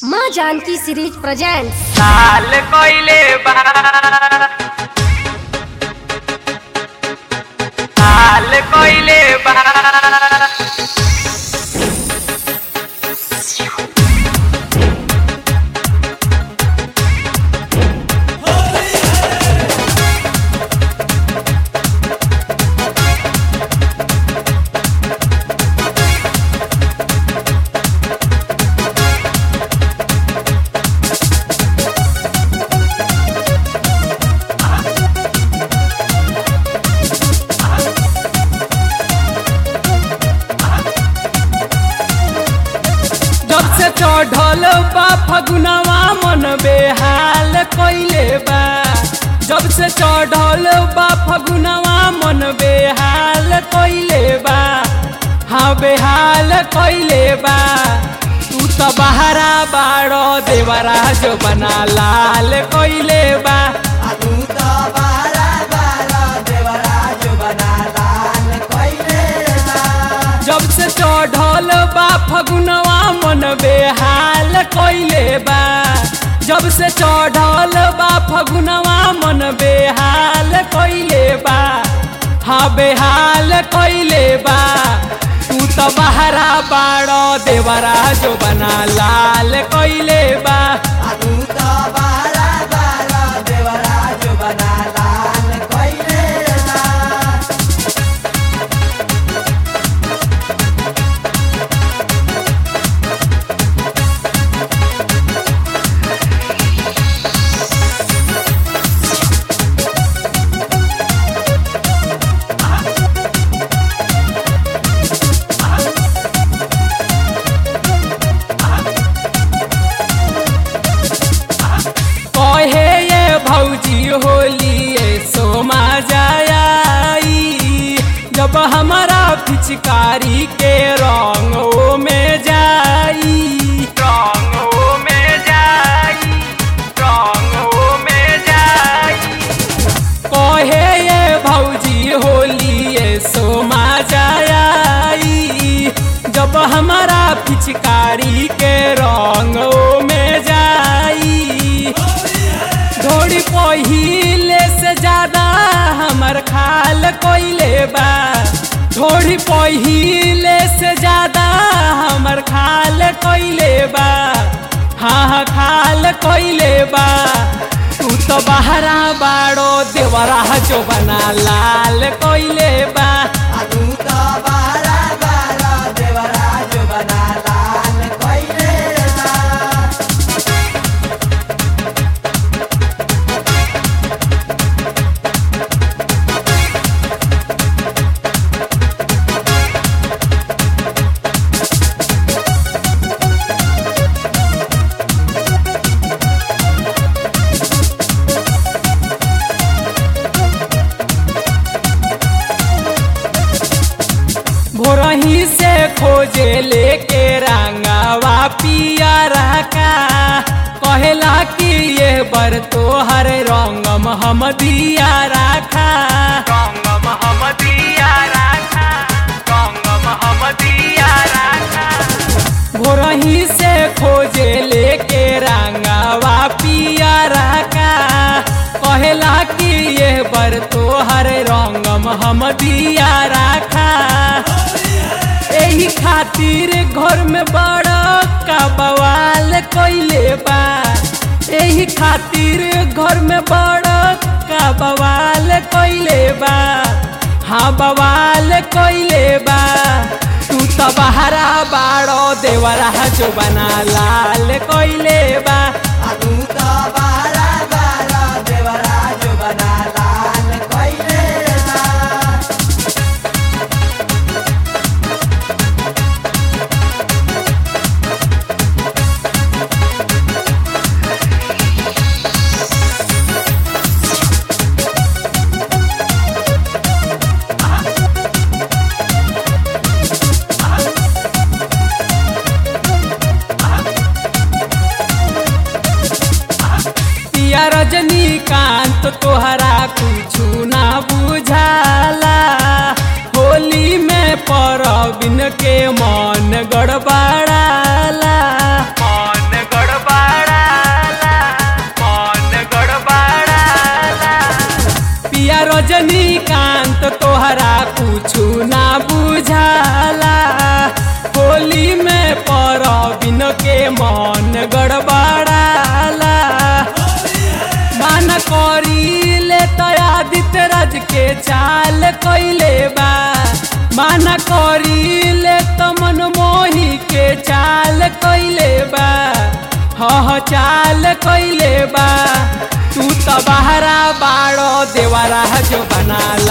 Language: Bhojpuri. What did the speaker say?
माँ जानकी सीरीज प्रेजेंट्स साल कोइले बा साल कोइले बा जब से चढ़ल बा फगुनवा मन बेहाल कइले बा जब से चढ़ल बा फगुनवा मन बेहाल कइले बा हाँ बेहाल कइले बा तू तो बहरा बाड़ो देवरा जो बना लाल कइले बा जब से चढ़ल बा फगुनवा मन बेहाल कइले बा जब से चढ़ल बा फगुनवा मन बेहाल कइले बा हाँ बेहाल कइले बा तू तो बहरा बाड़ो देवरा जो बना लाल कइले बा कहे ये भौजी होली ये सोमा जाई जब हमारा पिचकारी के रंगों में जाई रंगों में जाई रंगों में जाई कहे ये भौजी होली ये सोमा जाई जब हमारा पिचकारी के रंगों में जाई थोड़ी पहिले से ज्यादा हमर खाल कोइले बा थोड़ी पहिले से ज्यादा हमर खाल कोइले बा हाँ हाँ खाल कोइले बा तू तो बहरा बाड़ो देवरा जो बना लाल कोइले बा भोरही से खोजे लेके रंगावा पिया रखा कहेला कि ये बर तोहर रंगम हम दिया रखा रंगम हम दिया राखा रंगम हम दिया राखा भोरही से खोजे लेके रंगावा पिया रखा कहेला कि ये बर तोहर रंगम हम दिया रखा एही खातिर घर में बड़ा का बवाल कोइले बा एही खातिर घर में बड़ा का बवाल कोइले बा हाँ बवाल कोइले बा तू तो बहरा बाड़ो देवरा जो बना लाल कोइले बा पिया रजनीकांत तोहरा कुछु ना बुझाला होली में परबिन के मन गड़बड़ाला मन गड़बड़ कैले बा माना करी ले तो मन मोही के चाल कैले बा ह ह चाल कैले बा तू तो बहरा बाड़ो देवारा जो बना